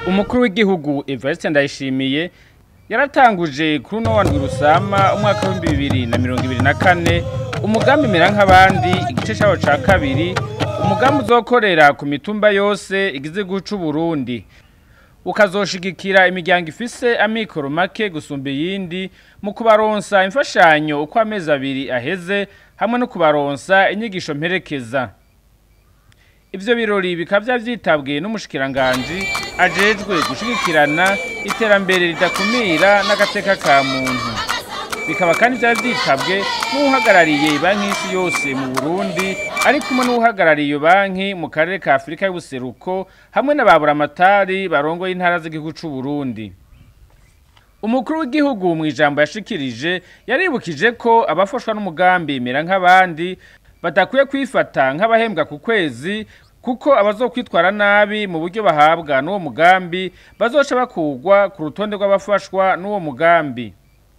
umukuru w'igihugu Evariste Ndayishimiye yaratanguje kuri uno wa Rusama umwaka wa 2024 umugambi mera nk'abandi igice cyawo ca kabiri umugambi uzokorera ku mitumba yose igize guca Burundi ukazoshigikira imiryango ifise amikoro make gusumba iyindi mu kubaronsa imfashanyo uko amezi abiri aheze hamwe no kubaronsa inyigisho mperekeza ivyo birori bikaba vyitabwe n'umushikiranganji ajejwe gushigikirana iterambere ridakumira n'agateka ka muntu bikaba kandi vyari vyitabwe n'uhagarariye banki y'isi yose mu Burundi ari kumwe n'uhagarariye iyo banki mu karere ka Afurika y'ubuseruko hamwe n'ababuramatari barongoye intara z'igihugu c'u Burundi umukuru w'igihugu mu ijambo yashikirije yaribukije ko abafashwa n'umugambi mera nk'abandi badakwiye kwifata nk'abahembwa ku kwezi kuko abazokwitwara nabi mu buryo bahabwa n'uwo mugambi bazoca bakugwa ku rutonde rw'abafashwa n'uwo mugambi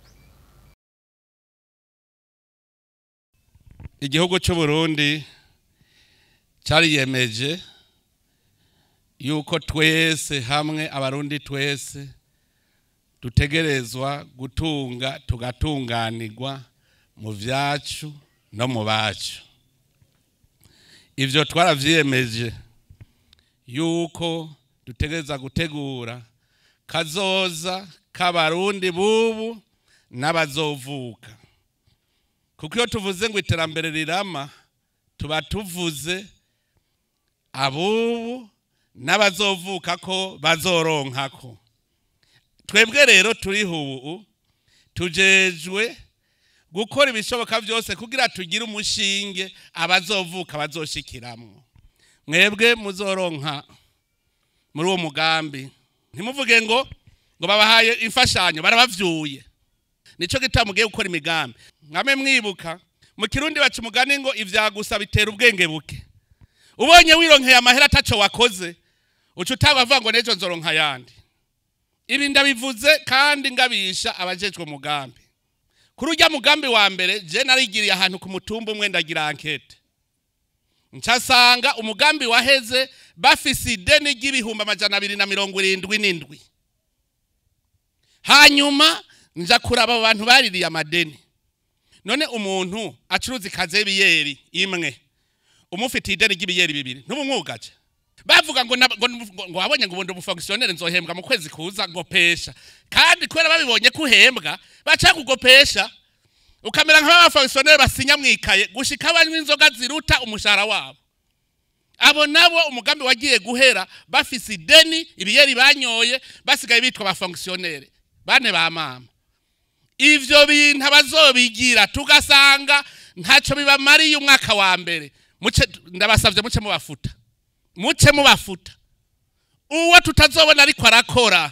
igihugu cy'u Burundi cyariyemeje yuko twese hamwe abarundi twese dutegerezwa gutunga tugatunganirwa mu vyacu no mu bacu ivyo twaravyiyemeje yuko dutegereza gutegura kazoza k'abarundi bubu n'abazovuka kuko iyo tuvuze ngo iterambere rirama tuba tuvuze abubu n'abazovuka ko bazoronkako twebwe rero turiho ubu tujejwe gukora ibishoboka byose kugira tugire umushinge abazovuka bazoshikiramwo mwebwe muzoronka muri uwo mugambi ntimuvuge ngo ngo babahaye imfashanyo barabavyuye nico gituma mugiye gukora imigambi mwame mwibuka mu kirundi baca umugani ngo ivyagusa bitera ubwenge buke ubonye wironkeye amahera ataco wakoze uca utabavuga ngo nejo nzoronka yandi ibi ndabivuze kandi ngabisha abajejwe umugambi kuri urya mugambi wa mbere je narigiriye ahantu ku mutumba umwe ndagira ankete ncasanga umugambi waheze bafise ideni ry'ibihumbi amajana abiri na mirongo irindwi n'indwi hanyuma nja kuraba abo bantu baririye amadeni none umuntu acuruza ikaze y'ibiyeri imwe umufitiye ideni ry'ibiyeri bibiri ntubumwugaje bavuga ngo nab- ngo ngo- ngo wabonye ngo ubundi umufonkisiyoneri nzohembwa mu kwezi kuza ngopesha kandi kubera babibonye ko uhembwa baca kugopesha ukamera nk'abafonkisiyoneri basinya mwikaye gushika banywa inzoga ziruta umushahara wabo abo nabo umugambi wagiye guhera bafise ideni ibiyeri banyoye basigaye bitwa abafonkisiyoneri bane ba mama ivyo bintu abazobigira tugasanga ntaco bibamariye umwaka wa mbere muce ndabasavye muce mubafuta muce mubafuta uwo tutazobona ariko arakora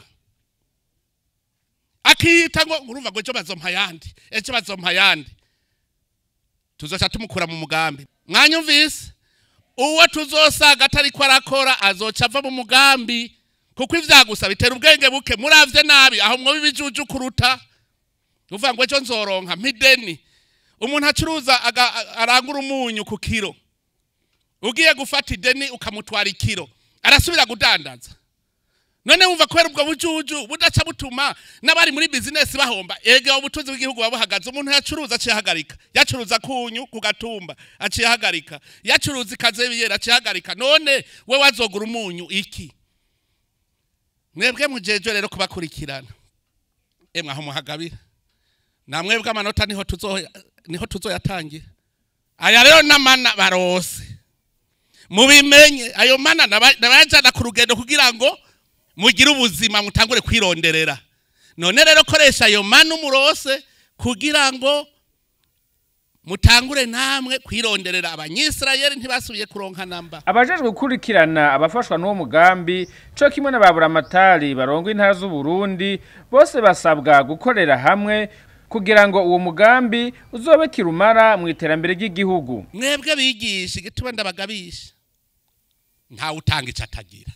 akiyita ngo urumva ngo ejo bazompa yandi ejo bazompa yandi tuzoca tumukura mu mugambi mwanyumvise uwo tuzosaga atariko arakora azoca ava mu mugambi kuko ivyagusa bitera ubwenge buke muravye nabi aho mwoba ibijuju kuruta uvuga ngo ejo nzoronka mpideni umuntu acuruza aga- a- arangura umunyu ku kiro ugiye gufata ideni ukamutwara ikiro arasubira kudandaza none wumva kubera ubwo bujuju budaca butuma n'abari muri bizinesi bahomba ega ubutunzi bw'igihugu buba buhagaze umuntu yacuruza aciye ahagarika yacuruza kunyu ku gatumba aciye ahagarika yacuruza ikaze y'ibiyeri aciye ahagarika none we wazogura umunyu iki mwebwe mujeje rero kubakurikirana emwe aho muhagabira namwebwe amanota niho tuzo niho tuzoyatangira aya rero n'amana barose mubimenye ayo mana naba- nabayajana ku rugendo kugira ngo mugire ubuzima mutangure kwironderera none rero koresha ayo mana umurose kugira ngo mutangure namwe kwironderera abanyisirayeli ntibasubiye kuronka namba abajejwe gukurikirana abafashwa n'uwo mugambi co kimwe n'ababuramatari barongo intara z'u Burundi bose basabwa gukorera hamwe kugira ngo uwo mugambi uzobe kirumara mu iterambere ry'igihugu mwebwe bigisha igituma ndabagabisha ntawe utanga icyo atagira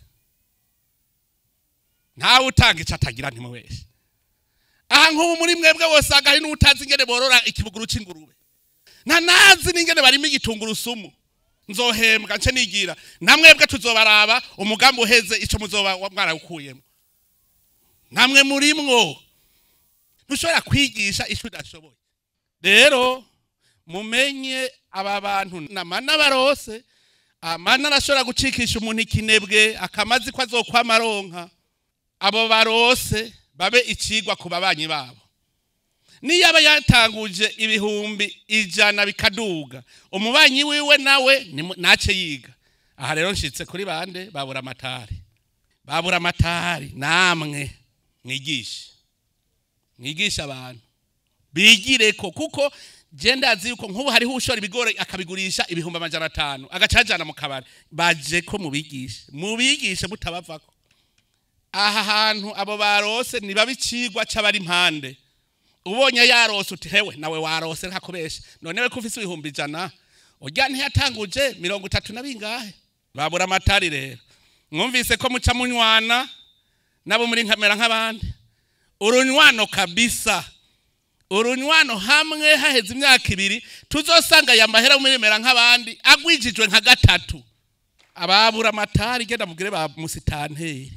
ntawe utanga icyo atagira ntimubeshe aha nk'ubu muri mwebwe bose hari n'utazi ingene borora ikibuguru cy'ingurube nta nazi n'ingene barimo igitungurusumu nzohembwa nce nigira namwebwe tuzobaraba umugambi uheze icyo muzoba mwarawukuyemo namwe murimwo ntushobora kwigisha icyo udashoboye rero mumenye aba bantu namana barose amana arashobora gucikisha umuntu ikinebwe akamazi ko azokwama aronka abo barose babe ikigwa ku babanyi babo niyo aba yatanguje ibihumbi ijana bikaduga umubanyi wiwe nawe ntace yiga aha rero nshyitse kuri bande babura amatari babura amatari namwe mwigishe mwigisha abantu bigire ko kuko genda azi yuko nk'ubu hariho ushora ibigori akabigurisha ibihumbi amajana atanu agacajana mu kabari baje ko mubigishe mubigishe mutabavako aha hantu abo barose niba bicigwa c'abari impande ubonye yarose uti hewe nawe warose ntakubeshe none we ko ufise ibihumbi ijana urya ntiyatanguje mirongo itatu na bingahe babura amatari rero mwumvise ko muca munywana nabo muri nkamera nk'abandi urunywano kabisa urunywano hamwe haheze imyaka ibiri tuzosanga aya mahera murimera nk'abandi agwijijwe nka gatatu ababura amatari genda mugire ba musitanteri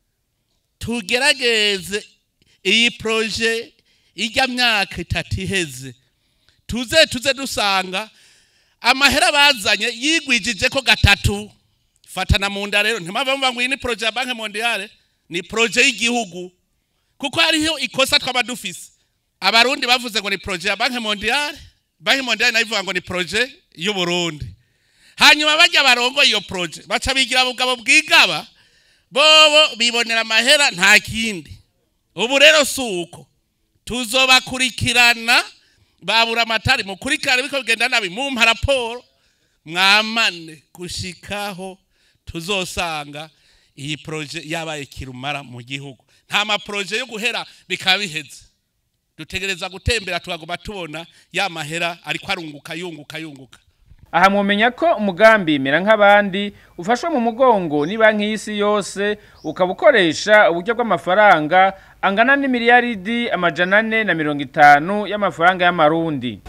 tugerageze iyi proje ijya myaka itatu iheze tuze tuze dusanga amahera bazanye yigwijije ko gatatu fatana mu nda rero ntimava mvuga ngo iyi ni proje ya banki mondiale ni proje y'igihugu kuko hariho ikosa twaba dufise abarundi bavuze ngo ni proje ya banki mondiale banki mondiale nayo ivuga ngo ni proje y'uburundi hanyuma bajya barongo iyo proje baca bigira ubugabo bwigaba bobo bibonera amahera nta kindi ubu rero si uko tuzobakurikirana babura amatari mukurikirane biko bigenda nabi mumpa raporo mwamane gushikaho tuzosanga iyi proje yabaye kirumara mu gihugu nta maproje yo guhera bikaba biheze dutegereza gutembera tukaguma tubona ya mahera ariko arunguka yunguka yunguka aha mwumenya ko umugambi mera nk'abandi ufashwe mu mugongo ni banki y'isi yose ukaba ukoresha uburyo bw'amafaranga angana n'imiliyaridi amajana ane na mirongo itanu y'amafaranga y'amarundi